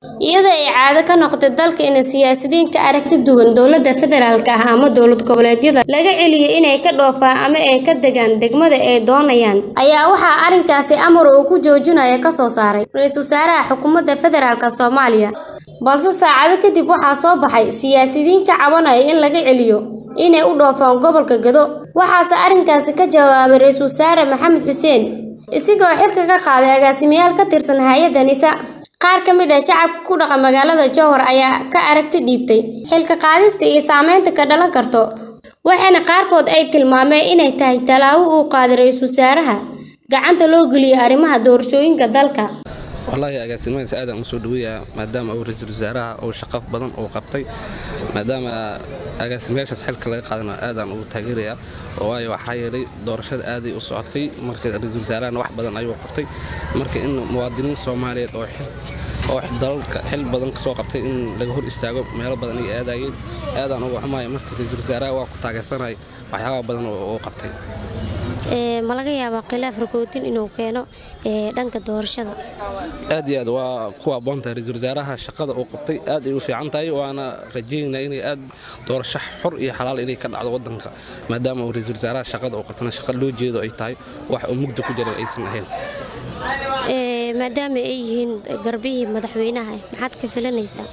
iyadoo ay caado ka noqotay dalka in siyaasiyiin ka aragti duwan dowladda federaalk ah ama dowlad goboleedyada laga celiyo inay ka dhoofaan ama ay ka degaan degmada ay doonayaan ayaa waxaa arrinkaasi amar uu ku joojinaya ka soo saaray ra-iisul wasaaraha xukuumadda federaalk soomaaliya balse saacado kadib waxaa soo baxay siyaasiyiin ka cabanaya in laga celiyo inay u dhoofaan gobolka gado waxaase arrinkaasi ka jawaabay ra-iisul wasaare maxamed xuseen isigoo xilka ka qaaday agaasimayaal ka tirsan hay-adda nisa qaar ka mid ah shacabka ku dhaqa magaalada jowhar ayaa ka aragti dhiibtay xilka qaadista iyo saameynta ka dhalan karto waxaana qaarkood ay tilmaameen inay tahay tallaabo uu qaaday ra-iisul wasaaraha gacanta loo geliyay arrimaha doorashooyinka dalka wallaahi agaasimahaas aadaan u soo dhaweeyaa maadaama uu ra-iisul wasaaraha uu shaqo badan uu qabtay maadaama agaasimayaashaas xilka laga qaadana aadaan ugu taageerayaa waayo waxaa yeelay doorashada aaday u socotay marka ra-iisul wasaarahana wax badan ayuu qabtay marka in muwaadiniin soomaaliyeed oo oo dalalka xil badan ka soo qabtay in laga hor istaago meelo badan ay aadayeen aadaan uga xumaaya marka ra-iisul wasaaraha waa ku taageersanaya waxyaabaa badan oo qabtay ma laga yaabaa khilaaf ragoodin inuu keeno dhanka doorashada aad iyo aad waa ku aboontahay ra-iisul wasaaraha shaqada uu qabtay aad ay u fiican tahay waana rajaynaa inay aad doorasho xor iyo xalaal inay ka dhacdo wadanka maadaama uu ra-iisul wasaaraha shaqada uu qabtana shaqa loo jeedo ay tahay wax uu mugda ku jiran aysan ahayn maadaama ay yihiin garbihii madaxweynaha maxaad ka filanaysaa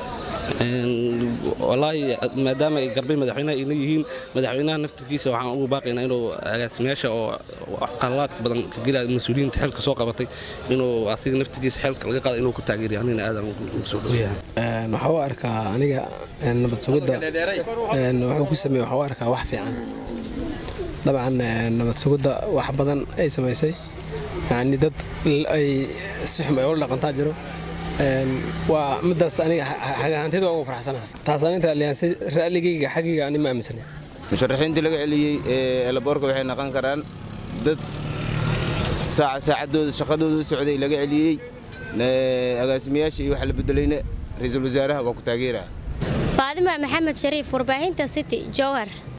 walaahi maadaama ay garbay madaxweynaha ayna yihiin madaxweynaha naftirkiisa waxaan ugu baaqaynaa inuu agaasimayaasha oo qalalaadka badan ka gelaya mas-uuliyiinta xilka soo qabatay inuu asiga naftirkiisa xilka laga qaada inuu ku taageeriyo anina aadan ugu soo dhowayahan waxaa u arkaa aniga nabad sugidda wuxuu ku sameeye waxaa u arkaa wax fiican dabcan nabad sugidda wax badan ay samaysay yacni dad ay si xum ay ula dhaqantaa jiro waa midaas aniga hagahanteed waa ugu faraxsanaha taas anin raalligayga xaggayga ani ma aaminsana musharaxiintii laga celiyey ee elaboorka waxay noqon karaan dad saacadooda shaqadooda u socday laga celiyey agaasimayaasha iyo waxa la bedelayna ra-iisul wasaaraha waa ku taageeraha faadima maxamed shariif warbaahinta city jowhar